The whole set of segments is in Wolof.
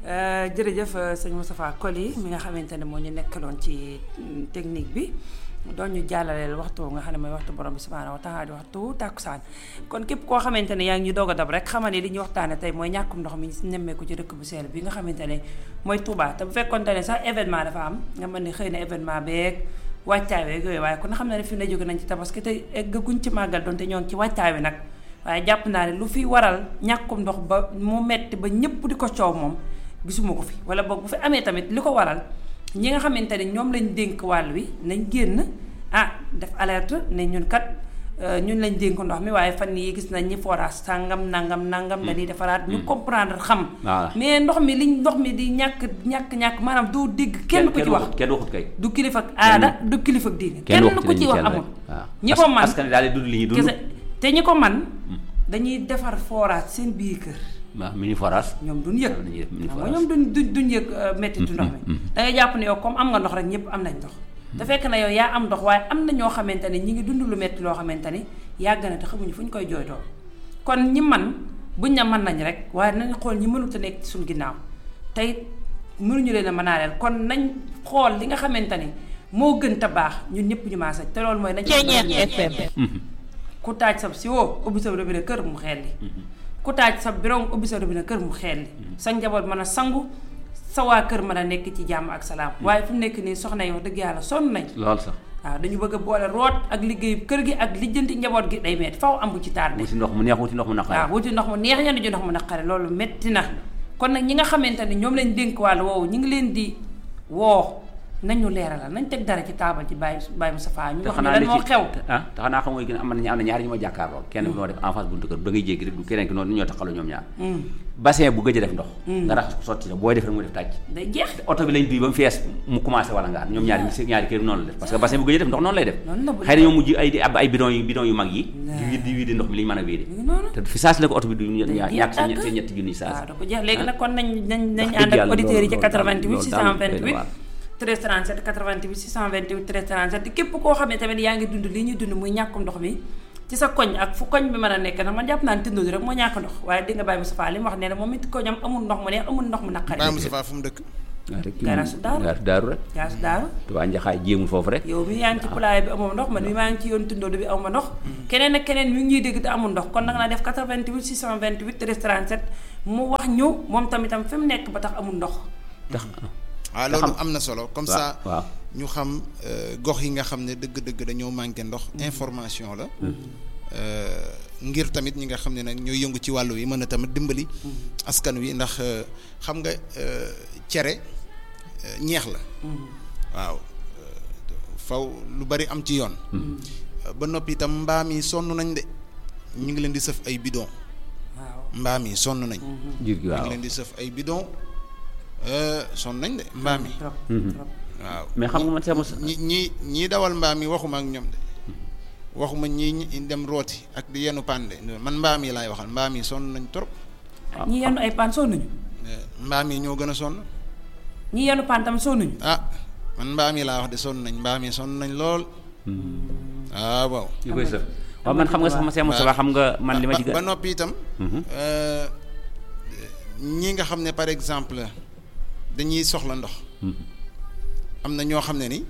jërëjëf sëñ Moustapha Koli mi nga xamante ne moo ñu nekkaloon ci technique bi doon ñu jàllaleel waxtu nga xam ne mooy waxtu borom bi subhaanahu wa taala di waxtu tàkkusaan kon képp koo xamante ne yaa ngi ñu doog a dab rek xamal ne li ñuy waxtaane tey mooy ñàkkum ndox mi nemmeeku ci dëkk bu seel bi nga xamante ne mooy Touba te bu fekkonte ne sax événement dafa am nga mën ne xëy na événement beeg wàccaay weeg yooyu waaye kon xam na ne fi ne jóge nañ ci tabaski te eggaguñ ci màggal doonte ñoo ngi ci wàccaay wi nag waaye jàpp naa ne lu fi waral ñàkkum ndox ba mu metti ba ñëpp di ko coow moom gisuma ko fi wala boog bu fi amee tamit li ko waral ñi nga xamante ne ñoom lañ dénk wàll wi nañ génn ah def alerte ne ñun kat ñun lañ dénk ndox mi waaye fan yi gis nañ ñi forage sàngam nangam nangam dañuy defaraat ñu comprendre xam mais ndox mi liñ ndox mi di ñàkk ñàkk ñàkk maanaam doo dégg kenn ku ci wax kenn waxut kay du kilifa ak aada du kilifa ak diine kenn ku ci wax amul ñi ko man askan daal dund li ñuy dund te ñi ko man dañuy defar forage seen biir kër waaw mini forage ñoom duñ yëg xam nga ñoom duñ duñ duñ yëg mettitu ndox mi da ngay jàpp ne yow comme am nga ndox rek ñëpp am nañ ndox te fekk na yow yaa am ndox waaye am na ñoo xamante ne ñi ngi dund lu metti loo xamante ni yàgg na te xamuñu fu ñu koy jooytoo kon ñi man buñ na mën nañ rek waaye nañ xool ñi mënut a nekk ci suñu ginnaaw tey mënuñu leen a mënaaleel kon nañ xool li nga xamante ni moo gën te baax ñun ñëpp ñu maasa te loolu mooy nañ FM ku taaj sab si woo ubbi sa robinet kër mu xel li ku taaj sa birong ubbi sa robinet kër mu xel li sa njaboot mën a sangu sa waa kër mën a nekk ci jàmm ak salaam waaye fu mu nekk nii soxna yi wax dëgg yàlla sonn nañ lool sax waaw dañu bëgg a boole root ak liggéey kër gi ak lijjanti njaboot gi day metti faw am bu ci tardé wuti ndox mu neex wuti ndox mu naqare waaw wuti ndox mu neex ñenn ji ndox mu naqare loolu metti na kon nag ñi nga xamante ne ñoom lañ dénk wàllu woowu ñu ngi leen di woo nañu leeralal nañ teg dara ci taabal ci bàyyi bàyyi Moustapha ñu wax ne lan moo xew ah te xanaa xam nga gën am na am na ñaari ñu ma jàkkaar lool kenn bi noo def en face buntu kër da ngay jéggi rek du keneen ki noonu ñoo taxaloo ñoom ñaar bassin bu gëj a def ndox nga raxas ko sotti booy def rek mu def tàcc day jeex oto bi lañ duy ba mu fees mu commencé wala ngaan ñoom ñaari ñaari kër noonu la def parce que bassin bu gëj a def ndox noonu lay def xëy na ñoom mujj ay di ab ay bidon yu bidon yu mag yi di wiidi wiidi ndox mi li ñu mën a wiidi te fi saas la ko oto bi du ñàkk seen ñetti junni saas waaw da ko jeex léegi nag kon nañ nañ nañ ànd ak auditeurs yi ci 88 628 13 37 88 628 13 37 képp koo xam ne tamit yaa ngi dund li ñuy dund muy ñàkkum ndox mi ci sa koñ ak fu koñ bi mën a nekk nag man jàpp naa ne tindoo rek moo ñàkk ndox waaye di nga bàyyi Moustapha li mu wax nee na moom it koñam amul ndox mu neex amul ndox mu naqari bàyyi Moustapha fu mu dëkk garasu daaru garasu daaru rek garasu daaru Tuubaa njaxaay jéemul foofu rek yow mi yaa ngi ci poulailler bi amoo ndox man mi maa ngi ci yoon tindoo bi amoo ndox keneen ak keneen mi ngi ñuy dégg te amul ndox kon nag naa def 88 628 13 37 mu wax ñu moom tamitam fi mu nekk ba tax amul ndox tax waaw loolu am na solo comme ça waaw ñu xam gox yi nga xam ne dëgg-dëgg dañoo manqué ndox information la ngir tamit ñi nga xam ne nag ñooy yëngu ci wàllu wi mën a tamit dimbali askan wi ndax xam nga cere ñeex la waaw faw lu bari am ci yoon ba noppi itam mbaam yi sonn nañ de ñu ngi leen di sëf ay bidon mbaam yi sonn nañ jur gi ñu waaw ngi leen di sëf ay bidon sonn nañ de mbaam yi waaw mais xam nga man sama ñi ñi ñii dawal mbaam yi waxuma ak ñoom de waxuma ñii ñi dem rooti ak di yenu pande man mbaam yi laay waxal mbaam yi sonn nañ trop ñi yenu ay paan sonnuñu mbaam yi ñoo gën a sonn ñi yenu paan tam sonnuñu ah man mbaam yi laa wax de sonn nañ mbaam yi sonn nañ lool ah waaw ñu koy sëf waaw man xam nga sax ma seen Moustapha xam nga man li ma ci ba noppi itam ñi nga xam ne par exemple dañuy soxla ndox am na ñoo xam ne ni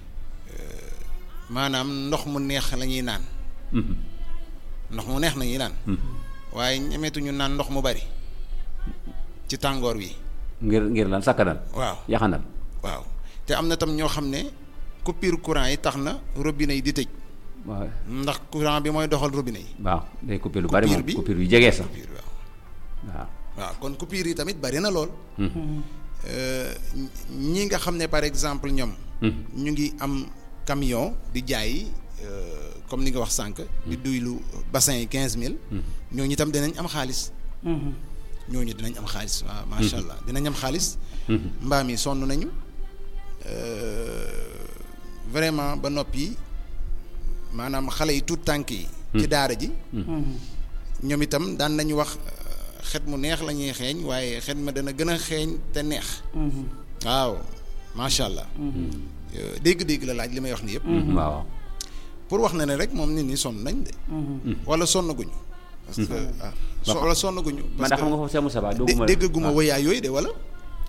maanaam ndox mu neex la ñuy naan ndox mu neex la ñuy naan waaye ñemeetuñu naan ndox mu bari ci tàngoor wi ngir ngir lan sakkanal waaw yaxanal waaw te am na tam ñoo xam ne coupure courant yi tax na robinet yi di tëj waaw ndax courant bi mooy doxal robinet yi waaw day coupé lu bari moom Coupure bi coupure yu jegee sax coupure waaw waaw waaw kon coupure yi tamit bari na lool ñi nga xam ne par exemple ñoom ñu ngi am camion di jaay comme ni nga wax sànq di duylu bassin yi quinze mille ñooñu itam dinañ am xaalis ñooñu dinañ am xaalis waaw macha allah dinañ am xaalis mbaam yi sonn nañu vraiment ba noppi maanaam xale yi tuut tànk yi ci daara ji ñoom itam daan nañu wax xet mu neex la ñuy xeeñ waaye xet ma dana gën a xeeñ te neex waaw macha allah dégg-dégg la laaj li may wax ni yëpp waaw pour wax na ne rek moom nit ñi sonn nañ de wala sonn guñu parce que ah so wala sonn guñu man parce da xam nga foofu seen Moustapha que dooguma dégg guma woyaa yooyu de wala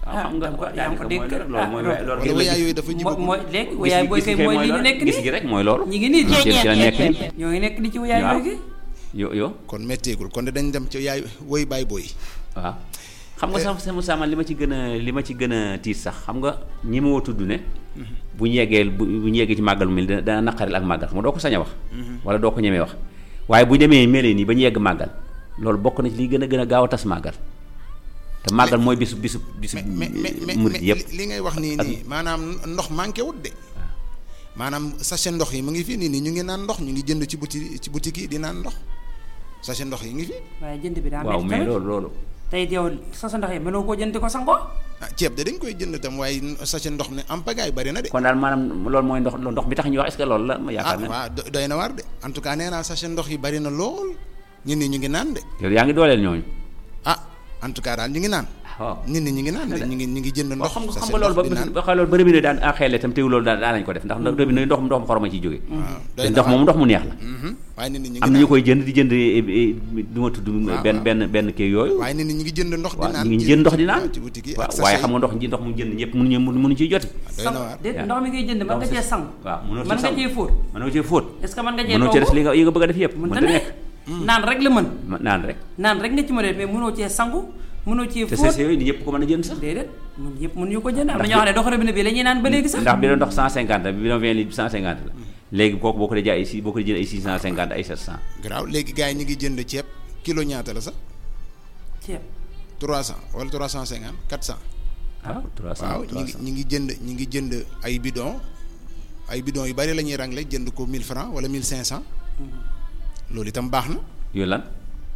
xam nga yaa ngi ko dégg loolu mooy loolu wala wayaay yooyu dafa jigu mooy léegi wayaay booy kay mooy li ñu nekk gis nii gi rek mooy loolu ñi ngi nii ci ci la nekk ni ñoo ngi nekk di ci wayaay waaw booy gi yo yo kon métteegul kon dañ dem ci yaay woy baay booy waaw xam nga sax sama sama li ma ci gën a li ma ci gën a tiit sax xam nga ñi ma woo tudd ne bu ñu yeggee bu bu ñu yeggee ci màggal mu mel dana dana naqaril ak màggal xam nga doo ko sañ a wax wala doo ko ñemee wax waaye bu demee melee nii ba ñu yegg màggal loolu bokk na ci li gën a gën a gaaw a tas màggal te màggal mooy bisu bisu bisu mais mais mais murit mais yëpp li ngay wax nii nii maanaam ndox manqué wut de maanaam sachet ndox yi mu ngi fi nii nii ñu ngi naan ndox ñu ngi jënd ci boutique ci boutique yi di naan ndox sachet ndox yi ngi fi waaye jënd bi daa waaw metti mais tamit loolu loolu tey yow sa sa ndox yi mënoo koo jënd di ko sangoo ah ceeb de dañ koy jënd tam waaye sachet ndox ne am pagaay bari na de kon daal maanaam loolu mooy ndox ndox bi tax ñuy wax est-ce que loolu la ma ah yaakaar na waaw do- doy na waar de en tout cas nee naa sachet ndox yi bari na lool nit ñi ñu ngi naan de yow yaa ngi dooleel ñooñu ah en tout cas daal ñu ngi naan waaw nit ñi ñu ngi naan de ñu ngi ñu ngi jënd waaw ndox xam nga xam sachet nga loolu ba ndox di naan ba xam loolu ba robinet daan a xeele itam teew loolu daan daan nañ ko def ndax robinet ndox ndox mu xoroma ciy jóge waaw te doy na ndox waar moom ndox mu neex la Mhm. waaye nit ñi ñu ngi am na ñu naan koy jënd di jënd du ma tudd benn benn benn kii yooyu waaye nit ñi ñu ngi jënd ndox di waaw naan ñu ngi ci- jënd ndox di ci- naan ci boutique yi waaw ak waaye sachet xam nga ndox ji ndox mu jënd ñëpp mënuñu mënuñu ciy joti doy na waar déet yaa. ndox mi ngay jënd mën nga cee sang waaw mënoo mën ci nga sang cee fóot mënoo cee fóot est-ce que mën nga cee mënoo cee def togg li nga yi nga bëgg a def yëpp mën mënta ta nekk nekk naan rek la mën Ma- naan rek naan rek nga ci mën a def mais mënoo cee sangu mënoo cee te fóot sachet yooyu ni ñëpp ko mën a jënd sax déedéet mun yëpp mënuñu ko jënd am na Ndax ñoo xam ne dox robinet bi la ñuy naan ba léegi sax ndax bi doon ndox 150 la bi doon 20 litres 150 la léegi kooku boo ko dee jaay ay si boo ko dee jënd ay 650 ay 700 garaaw léegi gars yi ñu ngi jënd ceeb kilo ñaata la sax ceeb 300 wala 350 400 waaw 300 waaw ñi ngi ñi ngi jënd ñi ngi jënd ay bidon ay bidon yu bari la ñuy rangle jënd ko 1000 francs wala 1500 loolu itam baax na yooyu lan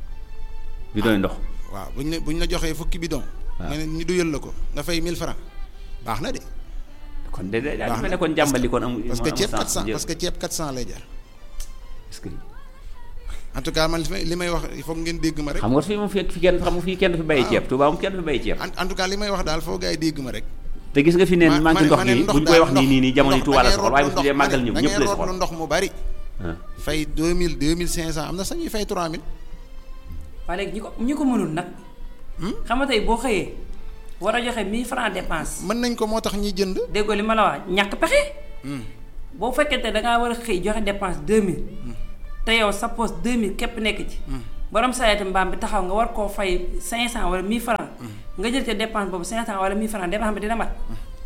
bi doon ndox waaw buñ la buñ la joxee fukki bidon nga ne ñu duyal la ko nga fay 1000 francs baax na de kon de de daal baax mel na ne kon jàmbali kon amul parce que amul ceeb sens 400 jël. parce que ceeb 400 lay jar est-ce que en tout cas man li may li may wax il faut ngeen dégg ma rek xam nga fii moom fi fi kenn xam nga fii kenn du fi bàyyi ceeb Touba moom kenn du fi bàyyi ceeb en en tout cas li may wax daal foo gars yi dégg ma rek te gis nga fi neen ma- manqué ma ndox ne nii ndox buñ koy daal wax nii nii nii jamono yi ndox Touba la da ngay soxal waaye bu root tuddee màggal ndox ñëpp da ñëpp ngay lay root soxal ndox mu bari ah. fay 2000 2500 am na sax ñuy fay 3000 waaye léegi ñi ko ñi ko mënul nag xam nga tey boo xëyee war a joxe 1000 francs dépense mën nañ ko moo tax ñuy jënd déggoo li ma la wax ñàkk pexe boo fekkente da ngaa war a xëy joxe dépense 2000 te yow sa poche 2000 képp nekk ci borom sareeti mbaam bi taxaw nga war koo fay 500 wala 1000 francs nga jël ca dépense boobu 500 wala 1000 francs dépense bi dina mat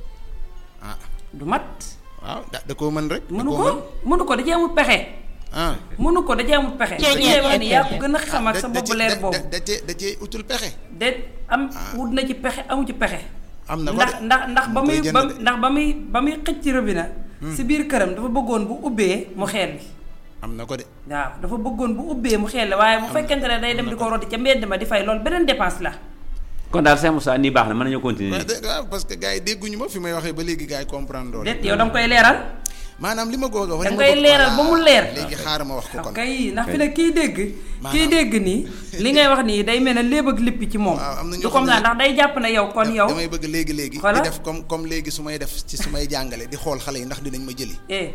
ah du mat waaw da da koo mën rek da mënu koo ko mën. mënu ko da cee amul pexe ah mënu ko da cee amul pexe Cee li ngay wax ni yaa ko gën a xam ak da- sa da bopp ci- leer da- boobu da- da cee da cee utul pexe de am wut na ci pexe amu ci pexe am na ko ndax de. ndax ndax ba mu koy muy jënd ba de. ndax ba muy ba muy xëcc ci robinet si biir këram dafa bëggoon bu ubbee mu xeel bi am na ko de waaw dafa bëggoon bu ubbee mu xeel waaye bu fekkente ne day dem di ko roti ca mbedd ma di fay loolu beneen dépense la kon daal Saint Moussa nii baax na mën nañoo continuer waaw de- waaw parce que gars yi dégguñu ma fi may waxee ba léegi gars yi comprendre loolu déet yow da nga koy leeral maanaam li ma goog a wax da li nga ma koy bëgg- leeral ba voilà. mu leer léegi xaaral ma wax ko kon kay ndax fi ne kii dégg kii Maanaam- dégg nii li ngay wax nii day mel ne léeb ak lippi ci moom waaw am na ñoo du xam comme ne- ça ndax day jàpp ne yow kon yow damay bëgg léegi léegi di Voilà. def comme comme léegi su may def ci su may jàngale di xool xale yi ndax dinañ ma jëli eh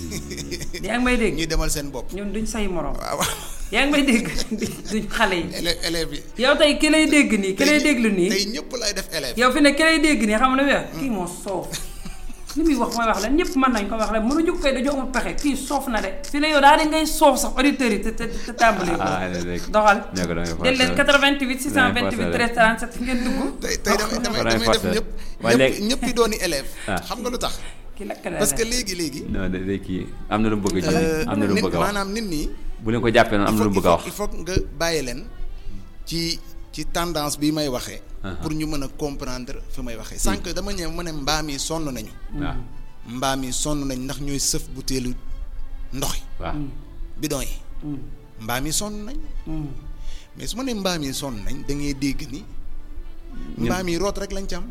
yaa ngi may dégg ñuy demal seen bopp ñun duñ say morom waaw yaa ngi may dégg duñ xale yi élève élèves yi yow tey ki lay dégg nii ki lay déglu nii tey ñëpp lay def élève yow fi ne ki lay dégg nii xam nga ne wax kii moo soof li muy wax mooy wax la ñëpp mën nañ ko wax la mënu jóg koy dañoo amul pexe kii soof na de fi ne yow daal di ngay soof sax auditeurs yi te te te tàmbalee ko ah léegi doxal ñoo ko doon del leen 88 628 forcé 13 37 ngeen dugg tey tey damay damay Faray damay def forcé. ñëpp waaye ñëpp léegi- ñëpp yi dooni élève Ah. xam nga lu tax ki lakk na parce que léegi léegi non de de kii am na lu mu bëgg a euh, am na lu mu nit bëgg a wax maanaam nit ñi bu leen ko jàppee noonu am na lu mu bëgg a wax il faut nga bàyyi leen ci ci tendance bi may waxee pour ñu mën a comprendre fi may waxee sànq dama ñëw ma ne mbaam yi sonn nañu waaw mbaam yi sonn nañ ndax ñooy sëf butéelu ndox yi waaw bidon yi mbaam yi sonn nañ mais su ma nee mbaam yi sonn nañ da ngay dégg ni mbaam yi root rek lañ ci am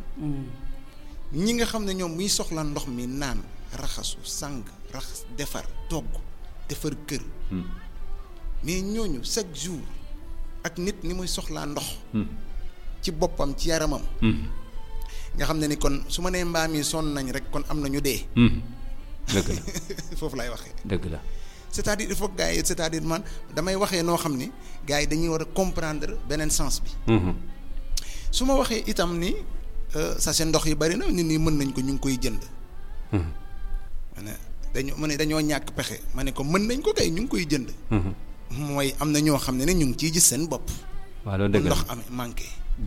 ñi nga xam ne ñoom muy soxla ndox mi naan raxasu sang raxas defar togg defar kër mais ñooñu chaque jour ak nit ni muy soxlaa ndox ci boppam ci yaramam nga xam ne ni kon su ma nee mbaam yi sonn nañ rek kon am na ñu dee dëgg la foofu lay waxee dëgg la c'est-à-dire il faut que gars yi c'est-à-dire man damay waxee noo xam ni gars yi dañuy war a comprendre beneen sens bi su ma waxee itam ni sachet ndox yi bari na nit ñi mën nañ ko ñu ngi koy jënd. ma ne dañoo ma ne dañoo ñàkk pexe ma ne ko mën nañ ko kay ñu ngi koy jënd. mooy am na ñoo xam ne ne ñu ngi ciy gis seen bopp. waaw loolu dëgg la ndox amee manqué.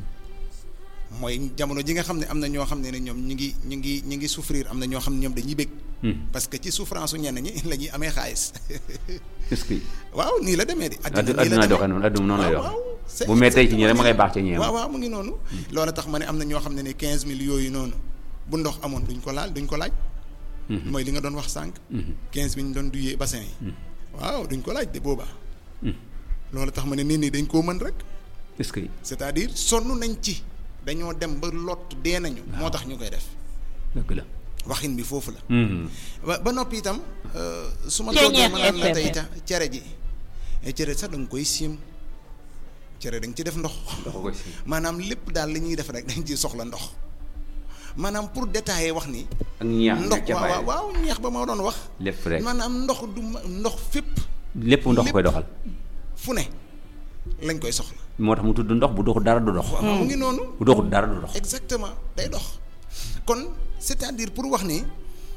mooy jamono ji nga xam ne am na ñoo xam ne ne ñoom ñu ngi ñu ngi ñu ngi souffrir am na ñoo xam ne ñoom dañuy bëgg. parce que ci souffrance su ñenn ñi la ñuy amee xaalis. est-ce que. waaw nii la demee di. adduna doxee noonu adduna noonu lay dox bu mettee ci ñi rek ma ngay baax ci ñeem. waaw waaw mu ngi noonu. loolu tax ma ne am na ñoo xam ne ne quinze mille yooyu noonu bu ndox amoon duñ ko laal duñ ko laaj. mooy li nga doon wax sànq. quinze mille ñu doon duyee bassin yi. waaw duñ ko laaj de boobaa. loolu tax ma ne nit ñi dañ koo mën rek. est-ce que. c'est-à-dire sonn nañ ci dañoo dem ba lot dee nañu. moo tax ñu koy def. dëgg la. waxin bi foofu la. ba ba noppi itam. su ma toogee ma naan la tey ta cere ji. cere sax da nga koy siim cere da nga ci def ndox. maanaam lépp daal li ñuy def rek dañ ciy soxla ndox. maanaam pour détailler wax ni. ak ñeex ndox waaw waaw ñeex ba ma doon wax. lépp rek maanaam ndox du ndox fépp. lépp ndox koy doxal. fu ne lañ koy soxla. moo tax mu tudd ndox bu doxul dara du dox. mu ngi noonu. bu doxul dara du dox. exactement day dox kon c'est-à-dire pour wax ni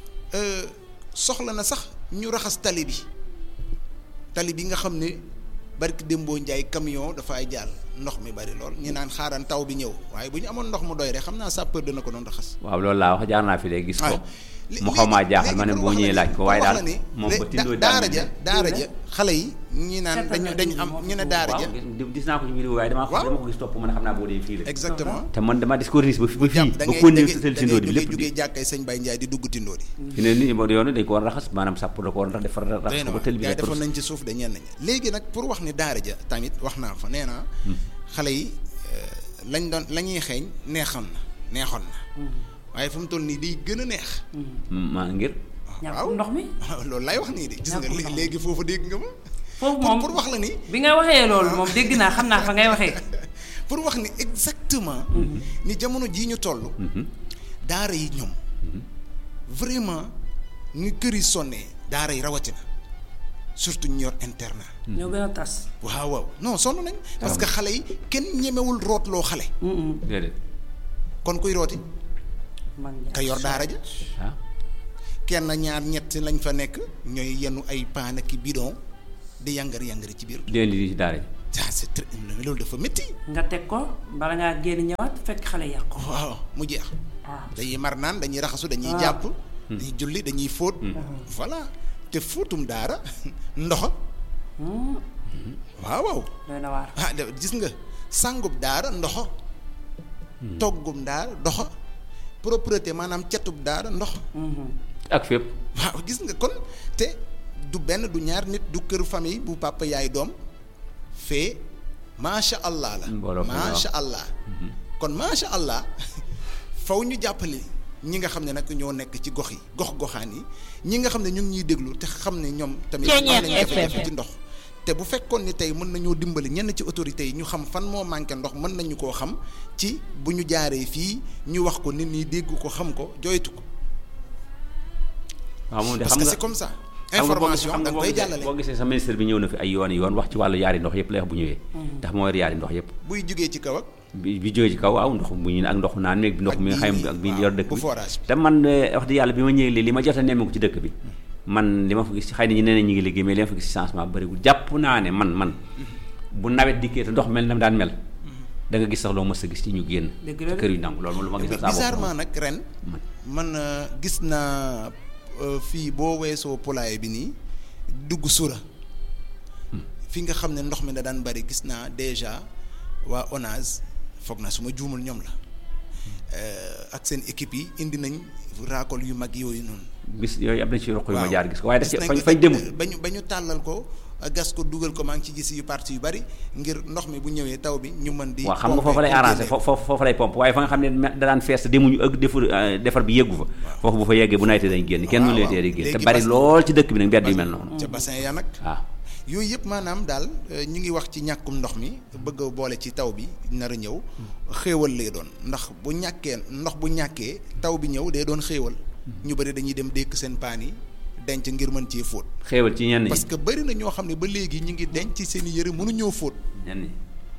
soxla na sax ñu raxas tali bi tali bi nga xam ne barki démboo njaay camion dafay jàll ndox mi bari lool ñu naan xaaran taw bi ñëw waaye bu ñu amoon ndox mu doy rek xam naa sapeur dana ko doon raxas. waaw loolu laa wax jaar naa fi de gis ko. mu xaw maa jaaxal ma ne boo ñëwee laaj ko waaye daal moom ba tindoo daara ja daara ja xale yi ñi naan dañu dañu am ñu ne daara ja gis naa ko ci vidéo waaye damaa dama ko gis topp man xam naa boo dee fii la exactement te man dama dis ko ba ba fii da ba ngay kon da ni tëtal ngay tindoo bi jógee lépp jógee jàkkay sëñ Baye Ndiaye di dugg tindoo di fi ne nii yoonu dañ ko war a raxas maanaam sàpp da ko war a defar raxas doy na ko ba waar tël bi gars yi rek defoon nañ ci suuf de ñenn ñi léegi nag pour wax ni daara ja tamit wax naa fa nee naa xale yi lañ doon la ñuy xeeñ neexoon na neexoon na waaye fu mu toll nii day gën a neex maa ngir ñàkkum ndox mi loolu lay wax nii de gis nga Ñàkkum ndox. léegi foofu dégg nga ma foofu pour moom pour wax la ni bi nga waxee loolu moom dégg naa xam naa fa ngay waxee pour wax ni exactement ni jamono jii ñu toll daara yi ñoom vraiment ni kër yi sonnee daara yi rawatina surtout ñu yor internat ñoo gën a tas waaw waaw non sonn nañ parce que xale yi kenn ñemewul rootloo xale déedéet kon kuy rooti man ka yor daara ja ah kenn ñaar ñett lañ fa nekk ñooy yenu ay paan ak i bidon di yangar yangari ci biir déen di ci daara ji ah c'est très loolu dafa métti nga teg ko bala ngaa génn ñëwaat fekk xale yàq ko waaw mu jeex waaw dañuy mar naan dañuy raxasu dañuy Ah. jàpp dañuy julli dañuy fóot voilà te fóotum daara ndoxa waaw waaw doy na waar ah de- gis nga sàngub daara ndoxo toggum daara ndoxo propreté maanaam cetub daara ndox ak fépp waaw gis nga kon te du benn du ñaar nit du kër famille bu papa yaay doom fee macha allah la Mbooloo fa nga macha allah kon macha allah faw ñu jàppale ñi nga xam ne nag ñoo nekk ci gox yi gox goxaan yi ñi nga xam ne ñu ngi ñuy déglu te xam ne ñoom tamit am nañu jafe-jafe ci ndox te bu fekkoon ni tey mën nañoo dimbali ñenn ci autorités yi ñu xam fan moo manqué ndox mën nañu koo xam ci bu ñu jaaree fii ñu wax ko nit ñi dégg ko xam ko joytu ko waaw moom de parce xam que nga c'est comme ça xam nga boo gisee- information xam da nga nga boo koy gisee- jàllale boo gisee sa ministre bi ñëw na fi ay yoon yoon wax ci wàllu yaari ndox yëpp lay wax bu ñëwee ndax moo yor yaari ndox yëpp buy jugee ci kaw ak bi bi jógee ci kaw waaw ndox bu ñu ak ndox naan meeg ndox Ak mi nga bii xam nii, ak bi waaw, yor dëkk bu bi forage bi. te man eh, wax dëgg yàlla bi ma ñëwee li li ma jot a nemmeeku ci dëkk bi man li ma fa gis xëy na ñi nee na ñu ngi liggéey mais li ma fa gis changement bëriwul jàpp naa ne man man bu nawet dikkee te ndox mel na daan mel da nga gis sax loo mës a gis ci ñu génn Dëgg la de. kër yu nangu loolu moom lu ma gis saa bopp bizarrement nag ren man. man euh, gis naa euh, fii boo weesoo poulailler bi nii dugg sura fi nga xam ne ndox mi da daan bari gis naa déjà waa ONAS foog naa su ma juumul ñoom la euh, ak seen équipe yi indi nañ raakol yu mag yooyu noonu. bis yooyu am na ci roq yu ma waaw. jaar gis ko waaye daf ci Gis nañ fañ ko- fañ demul ba ñu ba ñu tàllal ko gas ko dugal ko maa ngi ci gis yu parti yu bari ngir ndox mi bu ñëwee taw bi ñu mën di. waaw xam nga pomper foofu lay pour arrangé génne. foofu foofu lay pompe waaye fa nga xam ne me- da daan fees te demuñu ak defar euh, defar bi yeggu fa foofu bu fa yeggee bu nawetee dañ génn kenn waaw, mënu leen waaw. tee di génn te Léegi bari bas- lool ci dëkk bi nag mbedd yu mel noonu ca bassin ya nag. waaw yooyu yëpp maanaam daal euh, ñu ngi wax ci ñàkkum ndox mi bëgg a boole ci taw bi nar a ñëw xéewal lay doon ndax bu ñàkkee ndox bu ñàkkee taw bi ñëw day doon xéewal ñu bëri dañuy dem dékk seen paan yi denc ngir mën cee fóot xéewal ci ñenn ñi parce que bëri na ñoo xam ne ba léegi ñu ngi denc seen i yëre mënuñoo fóot ñenn ñi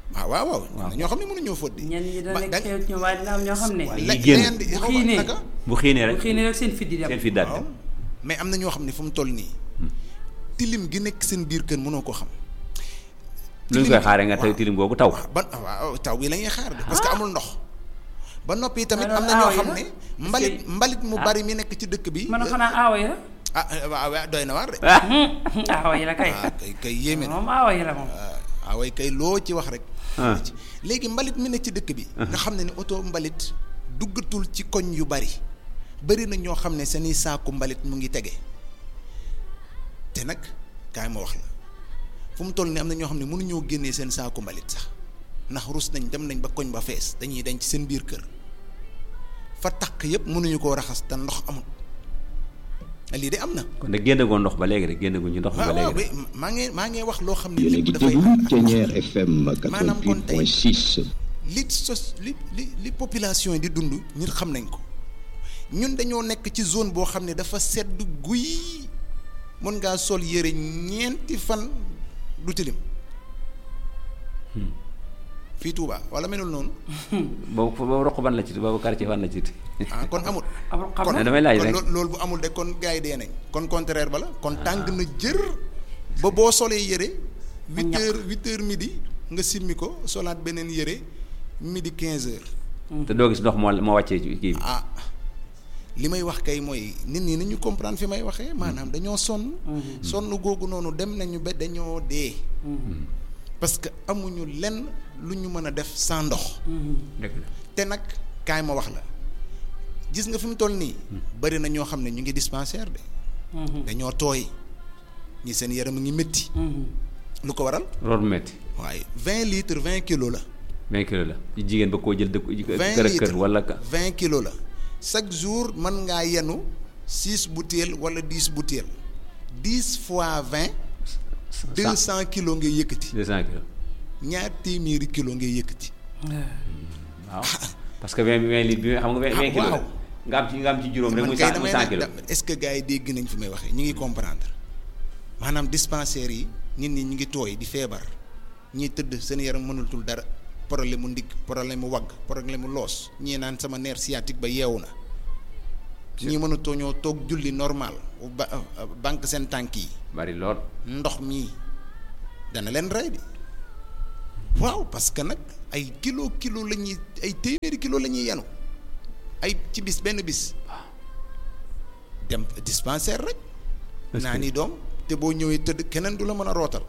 ah waaw waaw am na ñoo xam ne mënuñoo fóot di ñenn ñi dana ba- nekk da- xew ci ñoom waaye dina am ñoo xam ne Waaye la- yi génn. da ngeen di- bu xaw ma xiinee. naka? bu xiinee bu rek xëy na rek seen fit di dem seen fi daal waaw mais am na ñoo xam ne fu mu toll nii tilim gi nekk seen biir kër mënoo ko xam lu ñu koy xaaree nga tey tilim googu taw ba waaw taw bi la ñuy xaar de parce que amul ndox ba noppi tamit Alors, am na ñoo aaw yi xam la? ne Est-ce mbalit que- mbalit mu ah. bari mi nekk ci dëkk bi man xanaa aawa yi la ah waaw waaw doy na waar de aawa yi la kay ah kay kay yéeme na moom aawa yi la moom ah way kay loo ci wax rek Ah. léegi mbalit mi nekk ci dëkk bi nga xam ne ni oto mbalit duggatul ci koñ yu bari bari na ñoo xam ne seeni saaku mbalit mu ngi tege te nag kaay ma wax la fu mu toll ni am na ñoo xam ne mënuñoo génnee seen saaku mbalit sax ndax rus nañ dem nañ ba koñ ba fees dañuy denc seen biir kër fa takk yëpp mënuñu koo raxas te ndox amul lii de am na kon nag génn goo ndox ba léegi rek génn gu ñu ndox mi ba waaw waaw léegi oui, maa ngi maa ngi wax loo xam ne yéen a lépp ngi dafay déglu ànd ak Thiéniere FM Maanaam kon tey- 88.6 li sos li li li population yi di dund ñun xam nañ ko ñun dañoo nekk ci zone boo xam ne dafa sedd guy mën ngaa sol yére ñeenti fan du tilim fii Touba wala melul noonu boobu boobu roq ban la ci boobu quartier ban la ci ah kon amul amul xam kon na damay laaj kon rek. loo- loolu bu amul de kon gars yi dee nañ kon contraire ba la kon tàng na jër ba boo solee yére huit ñaq. heures huit heures midi nga simmi ko solaat beneen yére midi quinze heures te doo gis ndox moo moo wàccee ci kii bi ah li may wax kay mooy nit ñi nañu comprendre fi may waxee maanaam dañoo sonn sonn googu noonu dem nañu ba dañoo dee parce que amuñu lenn lu ñu mën a def sans ndox dëgg la te nag kaay ma wax la gis nga fi mu toll nii bari na ñoo xam ne ñu ngi dispensaire de dañoo tooy ñi seen yaram a ngi métti lu ko waral root metti waaye vingt litres vingt kilos la vingt kilo la ci jigéen ba koo jël dëkk vingt kër ak kër litres wala ka vingt kilos la chaque jour mën ngaa yenu six bouteilles wala dix bouteilles dix fois vingt deux cent kilos ngay yëkkati deux cent kilos ñaar téeméeri kilos ngay yëkkati waaw parce que vingt vingt litres bi xam nga vingt vingt kilos la waaw. nga am ci nga am ci juróom rek man muy kay cent muy damay cent ne kilos da- est-ce que gars yi dégg nañ fi may waxee ñu ngi comprendre maanaam dispensaires yi nit ñi ñu ngi tooy di feebar ñiy tëdd seen yaram mënulatul dara problème mu ndigg problème mu wagg problème mu loos ñii naan sama nerf sciatique ba yeewu na ñii mënatoo ñoo toog julli normal ba banque seen tànk yi bari lool ndox mii dana leen rey di waaw parce que nag ay kilo kilo la ñuy ay téeméeri kilo la ñuy yenu ay ci bis benn bis dem dispensaire rek Est-ce naa que- ni doom te boo ñëwee tëdd keneen du la mën a rootal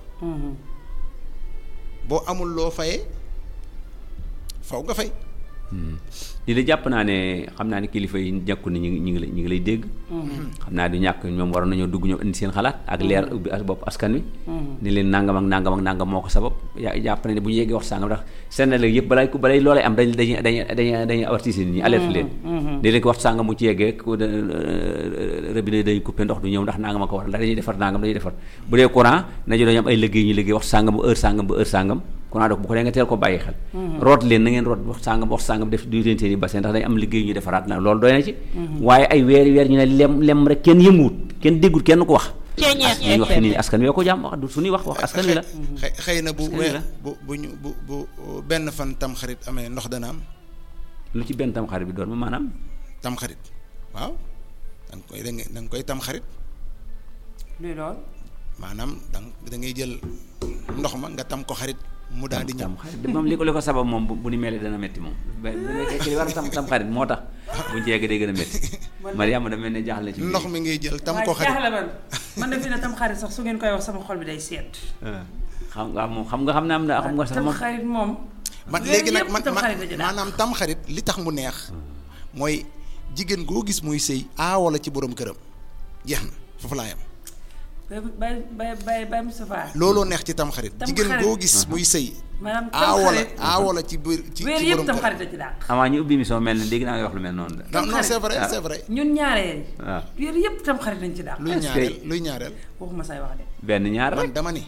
boo amul loo fayee faw nga fay li la jàpp naa ne xam naa ne kilifa yi ñàkku ni ñu ngi ñu ngi lay ñu ngi lay dégg xam naa du ñàkk ñoom waroon nañoo dugg ñoom indi seen xalaat ak leer ubbi as bopp askan wi ni leen nangam ak nangam ak nangam moo ko sabab yaa jàpp na ne bu ñu yeggee wax sàngam ndax seen léegi yëpp balay balay loolee am dañ dañuy dañuy dañuy dañuy avertir nit ñi alerte leen léeg-léeg wax sàngam mu ci yeggee ku de robinet dañuy coupé ndox du ñëw ndax nangam a ko war ndax dañuy defar nangam dañuy defar bu dee courant nañu dañu am ay liggéey ñu liggéey wax sàngam bu heure sàngam bu heure sàngam courant donc bu ko dee nga teel ko bàyyi xel root leen na ngeen root wax sàngam wax sàngam def du leen seen i bassin ndax dañu am liggéey ñu defaraat na loolu doy na ci waaye ay weer weer ñu ne lem lem rek kenn yënguwut kenn déggul kenn ko wax li ñu wax fi nii askan wi ko jàmm wax du suñuy wax wax askan wi la xëy xëy na bu Askan wi la. bu bu ñu bu bu benn fan tam xarit amee ndox dana am lu ci benn tam xarit bi doon ma maanaam tam xarit waaw da nga koy da nga da nga koy tam xarit luy lool maanaam da nga da ngay jël ndox ma nga tam ko xarit mu daal di ñëw tam xarit moom li ko li ko sabab moom bu bu ni melee dana metti moom bu nekkee ci li war a tam tam xarit moo tax buñ ci yegg day gën a metti Mariama da mel ne jaaxle na ci ndox mi ngay jël tam waaye ko xarit jaaxle man man de fi ne tam xarit sax su ngeen koy wax sama xol bi day seet xam nga moom xam nga xam ne am na xam nga sax tam moom xarit moom man weer léegi nag yëpp man tam man- xarit la ci daal. maanaam tam xarit li tax mu neex mooy jigéen goo gis muy sëy aawo la ci borom këram jeex na foofu laa yam bay bay bay bay bay Moustapha looloo neex ci tam xarit Tam jigéen xarit. goo gis muy sëy maanaam tam aawo la xarit aawo la ci biir ci weer ci yëpp borom tam këram xarit la ci daal avant ñu ubbi émission mel ne dégg naa nga wax lu mel noonu de non non xarit. c'est vrai Ah. c'est vrai ñun ñaareel waaw weer yëpp tam xarit lañ ci daal luy Est-ce que- ñaareel luy ñaareel waxuma say wax de benn ñaar man rek dama ni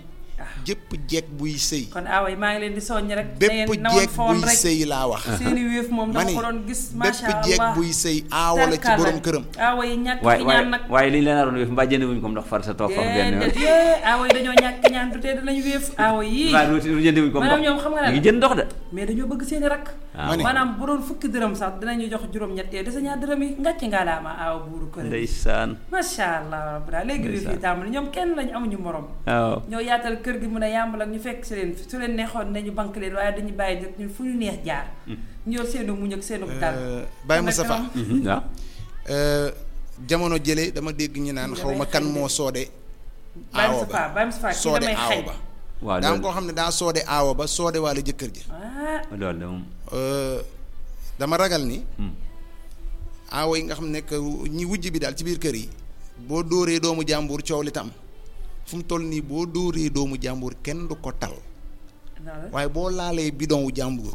jëpp jeeg buy sëy kon aawa yi maa ngi leen di soññ rek bépp jeeg buy sëy laa wax seeni wéef moom ma dama ni ko doon gis macha bépp jeeg allah buy sëy aawa la ci borom këram aawa yi ñàkk waaye fi waaye ñaan nag waaye li ñu leen naroon wéef mbaa jënd wuñ ko ndox far sa toog foofu benn yoon déedéet yee aawa yi dañoo ñàkk ñaan du tee dinañu wéef aawa yii waaw lu jënd wuñ ko ndox maanaam ñoom xam nga ñu ne ngi jënd ndox de mais dañoo bëgg seeni rakk ma ne maanaam bu doon fukki dërëm sax dinañu jox juróom-ñett yee desa ñaar dërëm yi ngàcc ngaa laa ma aawa buuru kër ndeysaan macha allah rabbi daal léegi wéef yi tàmbali ñoom kenn lañu amuñu morom waaw ñoo yaatal kër gi mun a yàmbal ak ñu fekk si leen su leen neexoon nañu banque leen waaye dañu bàyyi nit ñu fu ñu neex jaar ñu yor seenu muñ ak seenu dal Baye Moustapha Mhm, waaw jamono jële dama dégg ñu naan xaw ma kan moo soode Baye aawo Moustapha ba Baye Moustapha kii soode damay aawo xëy ba waaw daa am loolu koo xam ne daa soode aawo ba soode waale jëkkër ji ah loolu de moom dama ragal ni Hmm. aawo yi nga xam ne que ñi wujj bi daal ci biir kër yi boo dóoree doomu jàmbur coow li tam fu mu toll nii boo dóoree doomu jàmbur kenn du ko tal non waaye boo laalee bidon wu jàmbur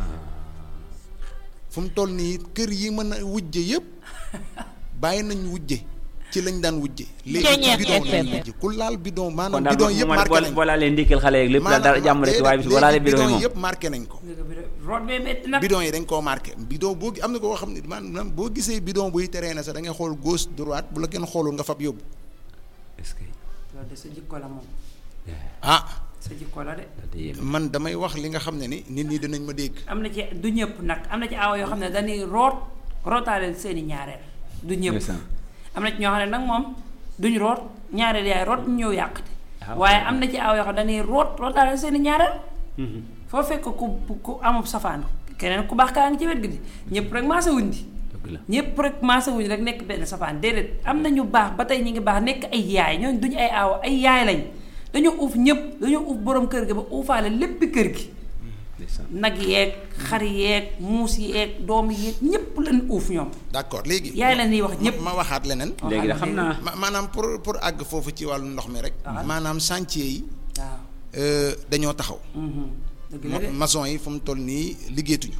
fu mu toll nii kër yi mën a wujje yëpp bàyyi nañ wujje ci lañ daan wujje léegi ci Ceeñeer bidon lañ FM. wujje ku laal bidon kon maanaam daal bidon boo yëpp man marqué boo nañ boo laalee ndékkal xale yeeg lépp daal dara jàmm rek waaye bis boo laalee bidon yi moom yëpp marqué nañ ko léegi bi de root bee métti nag bidon yi dañ koo marqué bidon boo gi- am na koo xam ne maanaam boo gisee bidon buy teree na sax da ngay xool gauche droite bu la kenn xoolul nga fab yóbbu est-ce que loolu de sa jikko la moom ah sa jikko la de daal di yéeme. man damay wax li nga xam ne ni nit ñi dinañ ma dégg am na ci du ñëpp nag am na ci awa yoo xam ne dañuy root rootaaleel seeni ñaareel du ñëpp Ndeysaan. am na ci ñoo xam ne nag moom duñ root ñaareel yaay root ñu ñëw yàqte Ah, waaye am na ci awa yoo xam ne dañuy root rootaaleel seeni ñaareel Mhm. foo fekk ku ku amub safaan keneen ku baax kaa ngi ci wet gi di ñëpp rek maasa wuñ di dëgg la ñëpp rek maasa wuñ rek nekk benn safaan déedéet am na ñu baax ba tey ñu ngi baax nekk ay yaay ñooñu duñu ay aawa ay yaay lañ dañoo uuf ñëpp dañoo uuf borom kër gi ba uufaale léppi kër gi ndeysaan nag yeeg xar yeeg muus yeeg doom yeeg ñëpp lañ uuf ñoom d'accord léegi yaay la ñuy wax ñëpp ma waxaat leneen léegi da xam naa ma maanaam pour pour àgg foofu ci wàllu ndox mi rek maanaam chantier yi waaw euh, dañoo taxaw mhm. dëgg la ma- de maçon yi fu mu toll nii liggéeyatuñu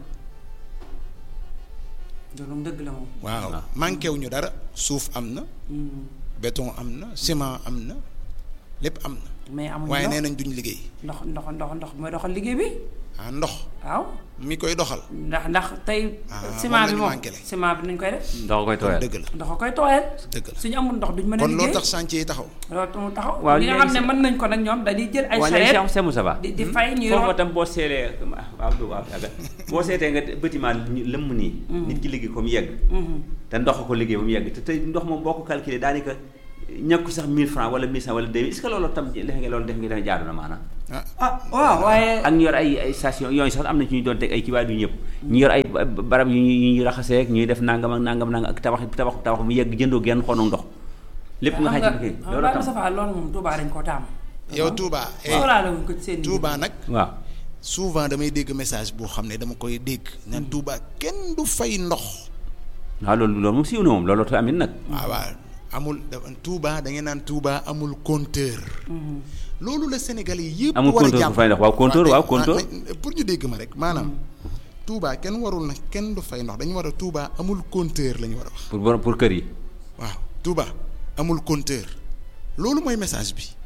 loolu dëgg la moom waaw manqué wuñu dara suuf am na béton am na ciment am na lépp am na mais amuñu waaye ndox nee nañ duñ liggéey ndox ndox ndox ndox mooy doxal liggéey bi ah ndox waaw mi koy doxal ndax ndax tey Ah, ciment bi moom la ñu moom manqué le. ciment bi nuñ koy def ndox koy tooyal dëgg la ndox a koy tooyal dëgg la suñu amul ndox duñ mën a kon liggéey loolu tax chantier yi taxaw loolu mu taxaw Waaw, ñi nga léegi xam ne sa- mën nañ ko nag ñoom dañuy jël ay waaw léegi charrette Cheikh Moussa Ba di di fay ñuy foofu root tam boo seelee waaw du waaw yàgga boo seetee nga bâtiment ñu lëmm nii nit ki liggéey ko mu yegg te ndox ko liggéey ba mu yegg te tey ndox moom boo ko calculé daanaka ñàkku sax 1000 francs wala 1500 wala 2000 est-ce que loolu tam def nga loolu def nga def jaadu na maanaam ah ah waaw waaye ak ñu yor ay ay station yooyu sax am na ci ñu doon teg ay ci waaye du ñëpp ñu yor ay ba- barab yu ñuy yu ñuy raxasee ak ñuy def nangam ak nangam nangam ak tabax tabax tabax mu yegg jëndoo genn xonu ndox lépp nga xam xaj nga ci kii xam loolu nga tam Moustapha loolu moom Touba dañ koo taamu yow Touba eh sóoraale wuñ ko ci seen Touba nag waaw souvent damay dégg message boo xam ne dama koy dégg naan Touba kenn du fay ndox waaw loolu loolu moom siiw na moom loolu tamit nag waaw waaw amul dafa Touba da ngeen naan Touba amul compteur loolu la Sénégal yi yëpp Amul war a compteur bu jàpp fay ndox. Waaw, compteur, waaw, eh, compteur. ma- pour ñu dégg ma rek maanaam Touba kenn warul na kenn du fay ndox dañu war a Touba amul compteur la ñu war a wax pour borom pour kër yi waaw Touba amul compteur loolu mooy message bi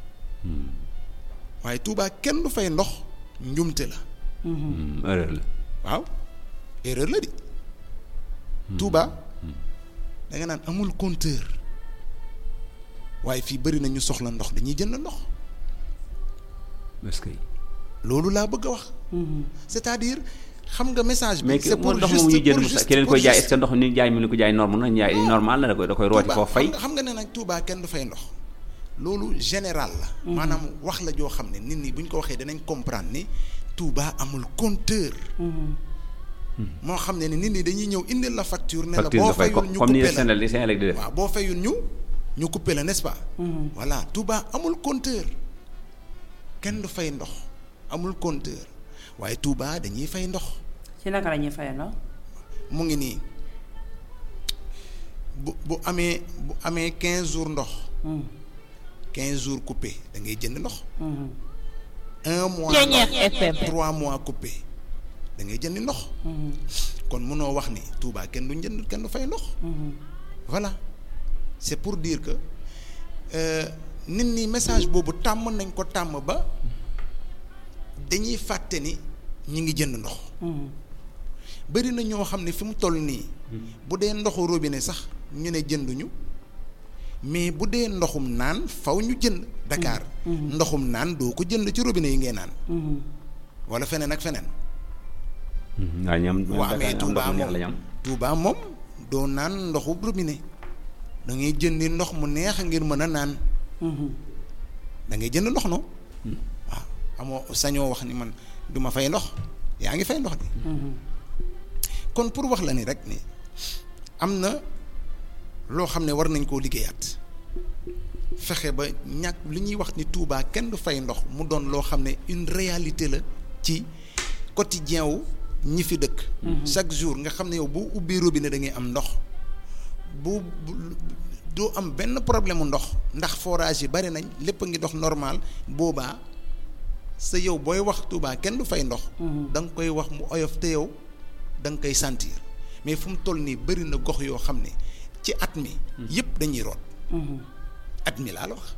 waaye Touba kenn du fay ndox njumte la Hmm, erreur la waaw erreur la di Touba da nga naan amul compteur waaye fii bëri na ñu soxla ndox dañuy jënd ndox est-ce que loolu laa bëgg a wax c'est-à-dire xam nga message bi mais c'est pour ndox juste moom ñu jënd pour mu juste ki leen pour koy jaay juste- est-ce que ndox ni jaay mi ni ko jaay norme na jaay normal la da koy da koy rooti Touba, foo fay xam nga xam nga ne nag Touba kenn du fay ndox loolu général la maanaam wax la joo xam ne nit ñi bu ñu ko waxee danañ comprendre ni Touba amul compteur moo xam ne ni nit ñi dañuy ñëw indil la facture ne la facture boo nga fay fayul comme ñu comme ni coupé la Sénégal di Sénégal di def waaw boo fayul ñu ñu coupé la n'est-ce pas voilà Touba amul compteur kenn du fay ndox amul compteur waaye Touba dañuy fay ndox ci naka la ñuy fayee ndox mu ngi nii bu bu amee bu amee quinze jours ndox quinze jours coupé da ngay jënd ndox un mois Ceeñeer ndox FM. trois mois coupé da ngay jënd ndox kon mënoo wax ni Touba kenn du jënd kenn du fay ndox voilà c'est pour dire que euh, nit ñi message boobu tàmm nañ ko tàmm ba dañuy fàtte ni ñi ngi jënd ndox bëri na ñoo xam ne fi mu toll nii bu dee ndoxu robinet sax ñu ne jënduñu mais bu dee ndoxum naan faw ñu jënd Dakar ndoxum naan doo ko jënd ci robinet yi ngay naan wala feneen ak feneen waaw ñoom waa mais Touba neex la moom ñam Touba moom doo naan ndoxu robinet da ngay jëndi ndox mu neex ngir mën a naan da ngay jënd ndox no waaw amoo sañoo wax ni man du ma fay ndox yaa ngi fay ndox di kon pour wax la ni rek ni am na loo xam ne war nañ koo liggéeyaat fexe ba ñàkk li ñuy wax ni Touba kenn du fay ndox mu doon loo xam ne une réalité la ci quotidien wu ñi fi dëkk chaque jour nga xam ne yow boo ubbi robinet da ngay am ndox bu bu- doo am benn problème mu ndox ndax forage yi bari nañ lépp a ngi dox normal boobaa sa yow booy wax Touba kenn du fay ndox da nga koy wax mu oyof te yow da nga koy sentir mais fu mu toll nii bëri na gox yoo xam ne ci at mi yëpp dañuy root at mi laa la wax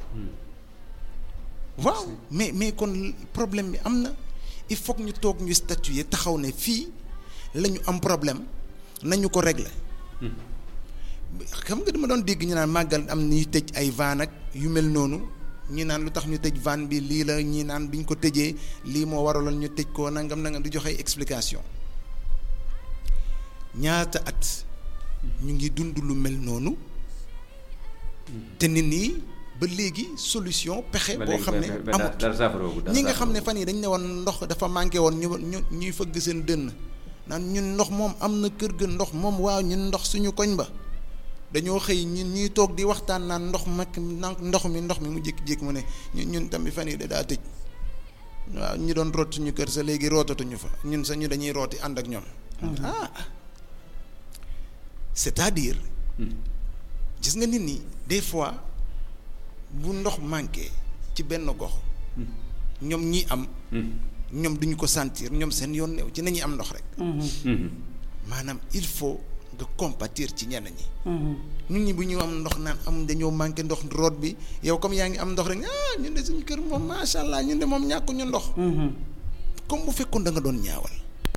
waaw mais mais kon problème bi am na il faut que ñu toog ñu statuer taxaw ne fii la ñu am problème nañu ko régler xam nga dama doon dégg ñu naan màggal am ñuy tëj ay van ak yu mel noonu ñi naan lu tax ñu tëj van bi lii la ñi naan bi ñu ko tëjee lii moo waraloon ñu tëj ko nangam nangam di joxe ay explication ñaata at ñu ngi dund lu mel noonu te nit ñi ba léegi solution pexe ba boo léegi xam ne ba- ba- amut dara saafarawu dara ñi nga xam ne saafarawu. fan yi dañ ne woon ndox dafa manqué woon ñu ñu ñuy fëgg seen dënn naan ñun ndox moom am na kër ga ndox moom waaw ñun ndox suñu koñ ba dañoo xëy ñun ñuy toog di waxtaan naan ndox mag ndox mi ndox mi mu jékki-jékki mu ne ñun ñun tamit fan yi da daa tëj waaw ñu doon root suñu kër sa léegi rootatuñu fa ñun sa ñu dañuy rooti ànd ak ñoom ah c'est-à-dire gis nga nit ñi des fois bu ndox manqué ci benn gox ñoom ñi am ñoom duñu ko sentir ñoom seen yoon new ci nañuy am ndox rek maanaam il faut nga compatir ci ñenn ñi ñun ñi bu ñu am ndox naan am dañoo manqué ndox root bi yow comme yaa ngi am ndox rek ah ñun de suñu kër moom macha allah ñun de moom ñàkkuñu ndox comme bu fekkoon da nga doon ñaawal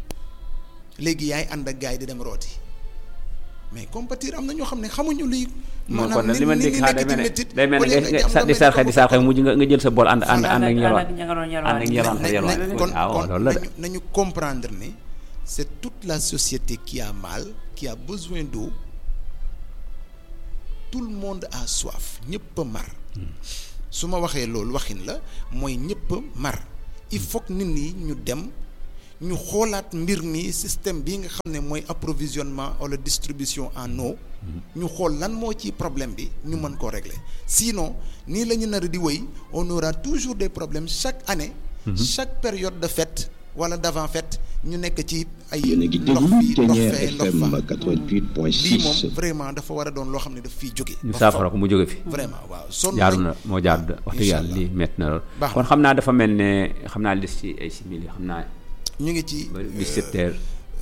léegi yaay ànd ak gars yi di dem rooti mais compatir am na ñoo xam ne xamuñu luy moom kon nag li ma ni- dégg ni xaa nekk day mel ci ne métit, day mel au ne lieu nga nga nga am sa nga di métti sarxe di ko sarxe mujj nga nga jël sa bool ànd ànd ànd ak ñelwaan ña nga doon ànd ak ñelwaan ñelwaan na- yelwaan na- kon waaw kon loolu la de nañu nañu comprendre ne c'est toute la société qui a mal qui a besoin d'eau tout le monde a soif ñëpp a mar su ma waxee loolu waxin la mooy ñëpp a mar il faut que nit ñi ñu dem ñu xoolaat mbir mi système bi nga xam ne mooy approvisionnement wala distribution en eau ñu xool lan moo ci problème bi ñu mën koo régler sinon nii la ñu nar a di wéy on aura toujours des problèmes chaque année chaque période de fête wala d'avant fête ñu nekk ci ay yéen a ngi ndox déglu fii ndox Ténière fee ndox FM fa 88.6 lii moom vraiment dafa war a doon loo xam ne daf fiy jóge ñu ba saafara faw. ko mu jóge fi vraiment waaw sonn jaaru nañ. na moo jaaru da wax dëgg Incha yàlla allah. lii métti na lool Baax kon na. xam naa dafa mel ne xam naa des ci ay simili xam naa ñu ngi ci ba 17 heures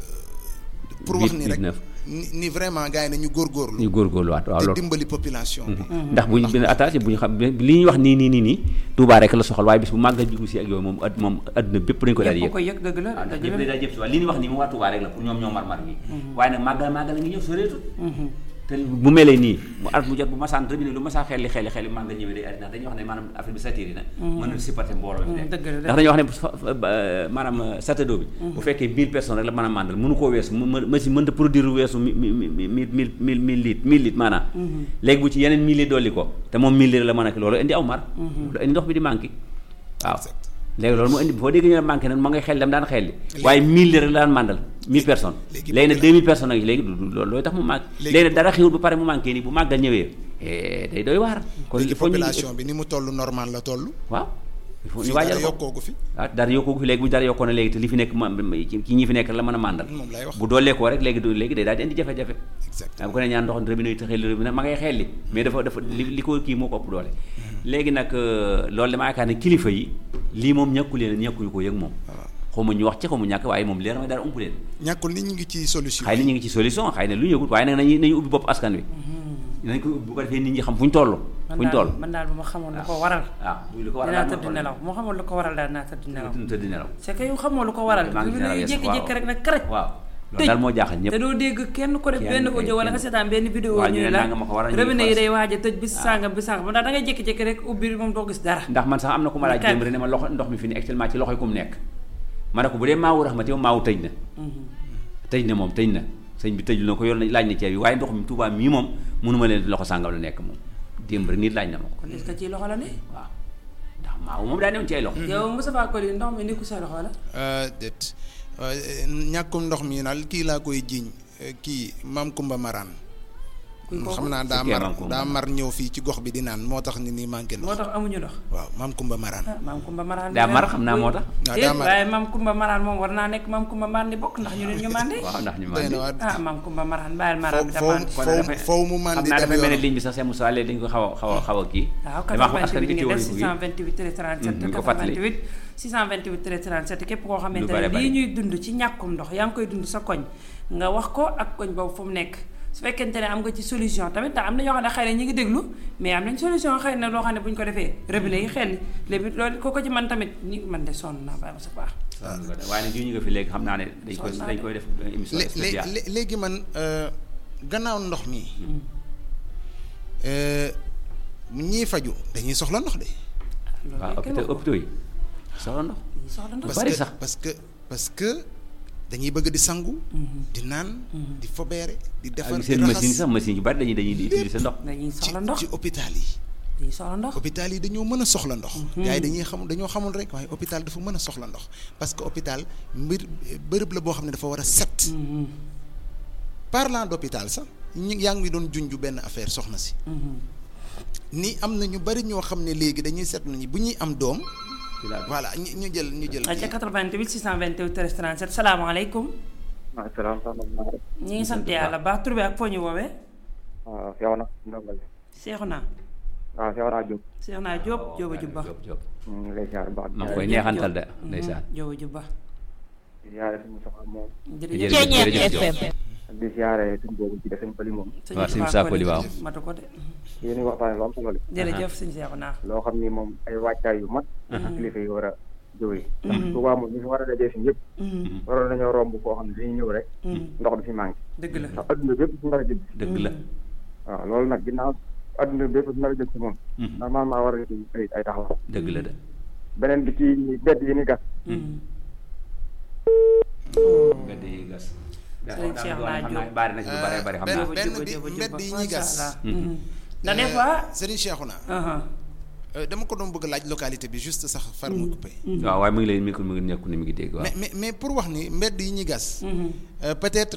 pour wax ni rek 19 ni ni vraiment gars yi nañu góorgóorlu ñu góorgóorluwaat waaw te loolu dimbali population bi ndax bu ñu benn attaché bu ñu xam li ñuy wax nii nii nii nii Touba rek la soxal waaye bis bu màggal jugu si ak yooyu moom ad moom adduna bépp dañu ko daal di ñëpp yëg ko yëg dëgg la waaw ndax dëgg ñëpp la daal jëpp si waaye li ñuy wax nii mu waa Touba rek la pour ñoom ñoo mar-mar gi waaye nag màggal màggal a ngi ñëw soreetul te bu melee nii mu at mu jot bu masaan robinet lu masaan xelli xelli xelli màggal ñëwee day arrêté ndax dañuy wax ne maanaam affaire bi satiri na mën na supporter mbooloo mi dëgg la ndax dañuy wax ne fa- fa- ba- maanaam satado bi bu fekkee 1000 personnes rek la mën a màndal mënu koo weesu mu machine mënta produire weesu mi mi mi mi mille mille mille litres mille litres maanaam léegi bu ci yeneen mille litres dolli ko te moom mille litres la mën a ki loolu indi aw mar loolu indi ndox bi di manqué waaw Exact. léegi loolu moo indi foo dégg ñu ne manqué nag ma ngay xel dem daan xel li waaye mille litres la daan màndal mille personnes léegi léegi nag popula- deux mille personnes ak léegi du du loolu looy tax mu manqué Léegi léegi nag dara xiwul bu pare mu manqué nii bu màggal ñëwee eh, day doy waar kon léegi il faut ñu population bi ni mu toll normal la toll waaw il faut ñu fii waajal dara ko yokkoogu fi ah dara yokkoo fi léegi bu dara yokkoo na léegi te li fi nekk ma ci ci ñi fi nekk la mën a màndal moom lay wax bu doolee koo rek léegi du léegi day daal di indi jafe-jafe exact waaw bu ko ne ñaan ndox robinet yi te xel robinet ma ngay xelli mais dafa dafa li li ko kii moo ko ëpp doole léegi nag euh, loolu dama yaakaar ne kilifa yi lii moom ñàkku leen ñàkkuñu ko yëg moom xaw ma ñu wax ci xaw ma ñàkk waaye moom leer na ma dara ump leen ñàkkul nit ñi ngi ci solution xëy na ñu ngi ci solution xëy na lu ñu yëgut waaye nag nañu nañu ubbi bopp askan wi nañ ko bu ko defee nit ñi xam fu ñu toll fu ñu toll man daal bu ma xamoon lu ko waral waaw lu ko waral dinaa daal tëdd nelaw moo xamoon lu ko waral daal dinaa tëdd nelaw tëdd nelaw c'est que yow xamoo lu ko waral maa ngi lu nelaw lay yes, jékki-jékki waaw. rek nag karaj waaw loolu daal moo jaaxal ñëpp te doo dégg kenn ko def Kenn benn kay, audio wala nga kenn. seetaan benn vidéo waaw, ñu ñu ne la nangam ma ko waral, ñu ne robinet yi fas. day waaj a tëj bis sàngam bis sàngam da ngay jékki-jékki rek ubbi moom doo gis dara ndax man sax am na ku ma laaj Kay. démb rek ne ma loxo ndox mi fi ne actuellement ci loxoy ku mu nekk ma ne ko bu dee maawu raxmati moom maawu tëj na tëj na moom tëj na sëñ bi tëjul na ko yor na laaj na ceeb yi waaye ndox mi Tuubaa mii moom mënuma leen loxo sàngam la nekk moom démb rek nit laaj na ma ko kon est-ce que ci loxo la ne waaw ndax maawu moom daa newoon ci ay loxo yow Moustapha Coly ndox mi nekku sa loxo la déet ñàkkum ndox mi daal kii laa koy jiiñ eh, kii maam Kumba Maraan kuy kooku xam naa daa Fekkee mar Maam Kumba. daa mar ñëw fii ci gox bi di naan moo tax ni nii manqué moo ndox tax amuñu ndox waaw maam Kumba Maraan ah maam Kumba Maraan daa mar xam naa moo tax waaw déet daa mar waaye maam Kumba Maraan moom war naa nekk maam Kumba Maraan di bokk ndax ñu ne ñu màndi waaw ndax ñu doy na mandi waar ah maam Kumba Maraan bàyyil Maraan bi da foo màndi foo kon dafay- foo mu xam mandi naa dem dafa mel ne yoonam. ligne bi sax seen Moussa léegi dañu ko xaw a xaw a xaw a kii waaw damaa wax 88 askan bi wi ngi teewlu def ko 628 37 ñu ko fàttali. 88 628 37 képp koo xamante Lu bare ne bare. lii ñuy dund ci ñàkkum ndox yaa ngi koy dund sa koñ nga wax ko ak koñ boobu fu mu nekk su fekkente ne am nga ci solution tamit ndax am na ñoo xam ne xëy na ñi ngi déglu mais am nañ solution xëy na loo xam ne bu ñu ko defee robinet yi xel léegi loolu ko ko ci man tamit ñi man de sonn naa bàyyi ma sa baax waaye nag ñu nga fi léegi xam naa ne dañ koy Sonn naa dañ de. koy def émission lé- lé- spéciale lé- léegi man euh, gannaaw ndox mi euh, ñii faju dañuy soxla ndox de waaw hôpital hôpitaux yi soxla ndox dañuy soxla ndox Lu parce bari que sax. parce que parce que dañuy bëgg di sangu di naan di fobeere di defar ak di seen machine raxas sax machine yu bari dañuy dañuy di utiliser ndox dañuy ci soxla ndox ci hôpital yi dañuy soxla ndox hôpital yi dañoo mën a soxla ndox gars yi dañuy xam dañoo xamul rek waaye hôpital dafa mën a soxla ndox parce que hôpital mbir bërëb la boo xam ne dafa war a set parlant d'hôpital sax ñu yaa ngi doon junj benn affaire soxna si ni am na ñu bari ñoo xam ne léegi dañuy seetlu ni bu ñuy am doom voilà ñu ñu jël ñu jël ca 88 628 13 37 salaamaaleykum waaw salaam salaam. ñi ngi sant yàlla baax tur bi ak foo ñu woowee waaw seew na ndongo li. seexu naa waaw seew naa Diop. seexu naa Jóob Jóoba Jubba Jóob Jóob ñu ngi lay ziar bu baax. maa ngi koy Jërëjëf neexantal Jóob. de ndeysaan Jóoba Jubba di ziare suñu soxla moom. jërëjëf Jërëjëf jërëjëf Jóob di ziare suñu boobu ci def suñu pëli moom. sëñ waaw sëñ Moustapha Moussa Coly waaw. matu ko de yéen a ngi waxtaanee lu am solo li. jërëjëf sëñ seexu naa loo xam ni moom ay waajtaay yu mat. kilifa yi war a jógee. ndax Tuubaa moom ñu fi war a dajee fi ñëpp. waroon nañoo romb koo xam ne dañuy ñëw rek. ndox du fi manqué. dëgg la ndax adduna bépp su nar a jëm. dëgg la waaw loolu nag ginnaaw adduna bépp su nar a jëm si moom. normalement war a ci ay ay taxaw. dëgg la de beneen bi ci bedd yi ni gas. mbedd yi gas Sëriñ Cheikh naa Jóob. bari na ci lu bare bari xam naa benn benn Jóoba bi Jóoba mbedd Jubba yi ñuy gas macha allah ndax des fois Serigne Cheikhouna uh-huh. euh, dama ko doon bëgg laaj localité bi juste sax far mu coupé waaw waaye mu ngi lay mi ngi mi ngi nekku ni mi ngi dégg waaw mais mais mais pour wax ni mbedd yi ñuy gas euh, peut-être